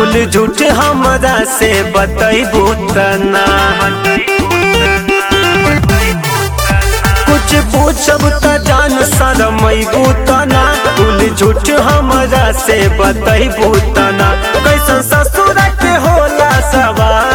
कुल झूठ हमरा से बतैबू तना कुछ पूछब त जान शरमैबू तना कुल झूठ हमरा से बतैबू तना कैसन ससुर के होला सवाल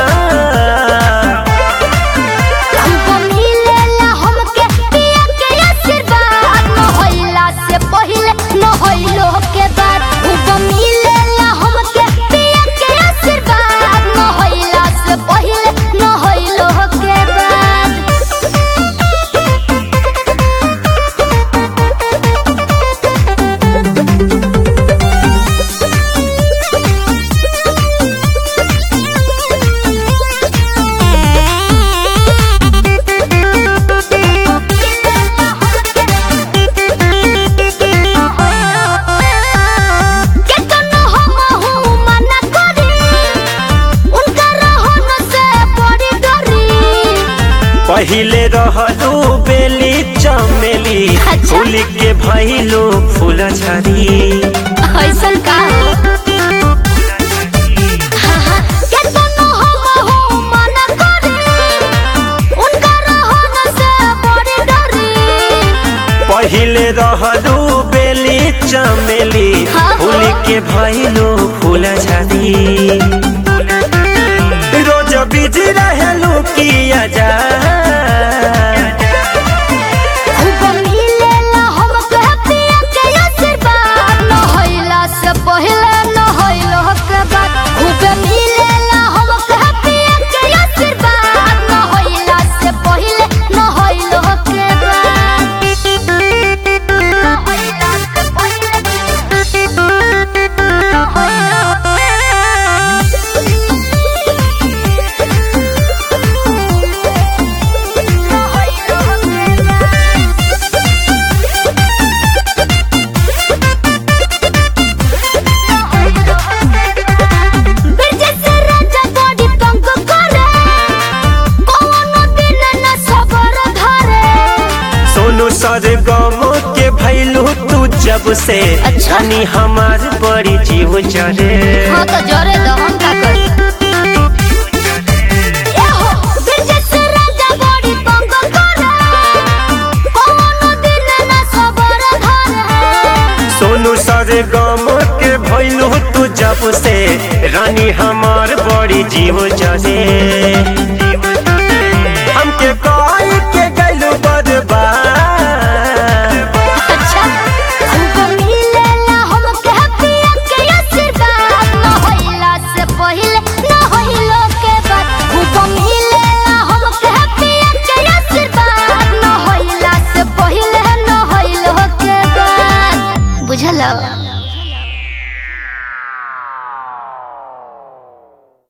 हमको मिलेला हमके पिया के आशीर्वाद न होइला से पहिले न होइलो के बाद हमको मिलेला हमके पिया के आशीर्वाद न होइला से पहिले न होइलो के बाद केतनो हमहु मना करी उनका रहन से बड़ी डरी पहिले रहलू बेली चमेली अच्छा। फूल के भइलू फूल झरी ऐसन का हाँ, हाँ, केतनो हमहु मना करी उनका रहन से बड़ी डरी पहिले रहलू बेली चमेली हाँ। फूल के भइलू फूल झरी रोज बिजी रहलू किया जा खूब मिलेला हमके पिया के आशीर्वाद न होइला से पहिले न होइलो के बाद खूब मिलेला हमके पिया के आशीर्वाद न होइला से पहिले न होइलो के बाद न होइला से पहिले न होइलो बिरजस राजा बड़ी तंग करे कौनो दिन न सबर धरे सोनू सर गम के भइलू तू जब से अच्छा। जानी हमार बड़ी जीव जरे हाँ तो जरे दो हम का कर एहो बिरजस राजा बड़ी तंग करे कौनो दिन न सबर धरे सोनू सर गम के भइलू तू जब से रानी हमार बड़ी जीव जरे हमके कह